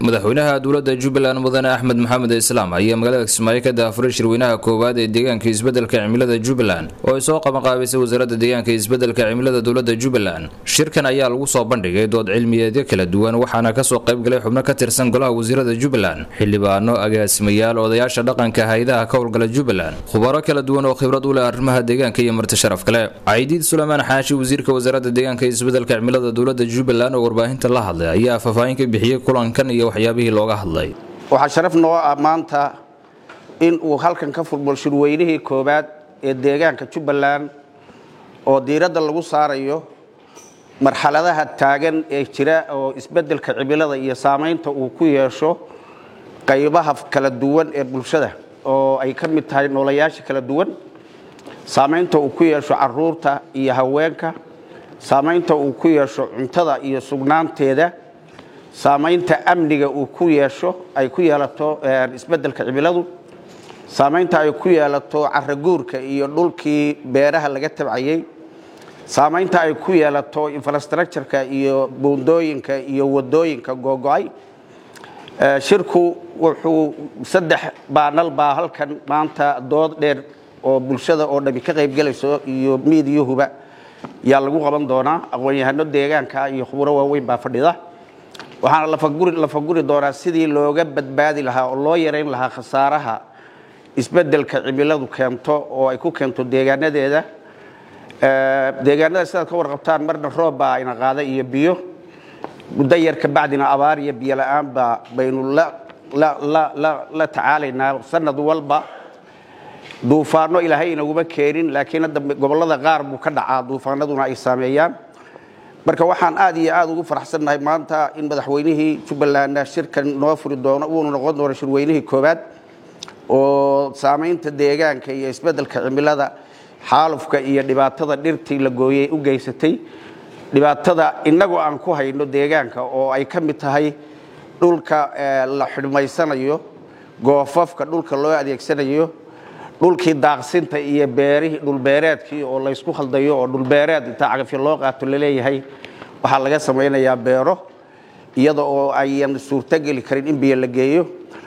madaxweynaha dowladda jubbaland mudane axmed maxamed islaam ayaa magaalada kismaayo ka daafuray shirweynaha koowaad ee deegaanka isbeddelka cimilada jubbaland oo ay soo qabanqaabisay wasaaradda deegaanka isbeddelka cimilada dowladda jubbaland shirkan ayaa lagu soo bandhigay dood cilmiyeedyo kala duwan waxaana kasoo qaybgalay xubno ka tirsan golaha wasiirada jubbaland xildhibaano agaasimayaal odayaasha dhaqanka hay-adaha ka howlgala jubbaland khubaro kala duwan oo khibrad u leh arrimaha deegaanka iyo marti sharaf kale caydiid suleymaan xaashi wasiirka wasaaradda deegaanka isbeddelka cimilada dowladda jubbaland oo warbaahinta la hadlay ayaa faahfaahin ka bixiyey kulankan iyo waxyaabihii looga hadlay waxaa sharaf noo ah maanta in uu halkan ka furmo shirweynihii koowaad ee deegaanka jubbaland oo diiradda lagu saarayo marxaladaha taagan ee jira oo isbeddelka cimilada iyo saamaynta uu ku yeesho qaybaha kala duwan ee bulshada oo ay ka mid tahay noolayaasha kala duwan saamaynta uu ku yeesho caruurta iyo haweenka saamaynta uu ku yeesho cuntada iyo sugnaanteeda saamaynta amniga uu ku yeesho ay ku yeelato isbeddelka cimiladu saamaynta ay ku yeelato caraguurka iyo dhulkii beeraha laga tabcayey saamaynta ay ku yeelato infrastructureka iyo buundooyinka iyo wadooyinka googo-ay shirku wuxuu saddex baanal baa halkan maanta dood dheer oo bulshada oo dhami ka qaybgelayso iyo miidiyuhuba yaa lagu qaban doonaa aqoon-yahano deegaanka iyo khuburo waaweyn baa fadhida waxaana la faguri doonaa sidii looga badbaadi lahaa oo loo yarayn lahaa khasaaraha isbeddelka cimiladu keento oo ay ku keento deegaanadeeda deegaanada sidaad ka warqabtaan marna roob baa ayna qaada iyo biyo muddo yar kabacdina abaar iyo biyo la-aanba baynu la tacaalaynaa sanad walba duufaano ilaahay inaguma keenin laakiin hadda gobollada qaar buu ka dhacaa duufaanaduna ay saameeyaan marka waxaan aad iyo aad ugu faraxsannahay maanta in madaxweynihii jubbalandna shirkan noo furi doono uuna noqon doono shirweynihii koowaad oo saamaynta deegaanka iyo isbeddelka cimilada xaalufka iyo dhibaatada dhirtii la gooyey u geysatay dhibaatada innagu aan ku hayno deegaanka oo ay ka mid tahay dhulka la xidhmaysanayo goofafka dhulka loo adeegsanayo dhulkii daaqsinta iyo beerihii dhulbeereedkii oo laysku khaldayo oo dhulbeereed intaa cagafyo loo qaato laleeyahay waxaa laga samaynayaa beero iyada oo ayan suurtogeli karin in biyo la geeyo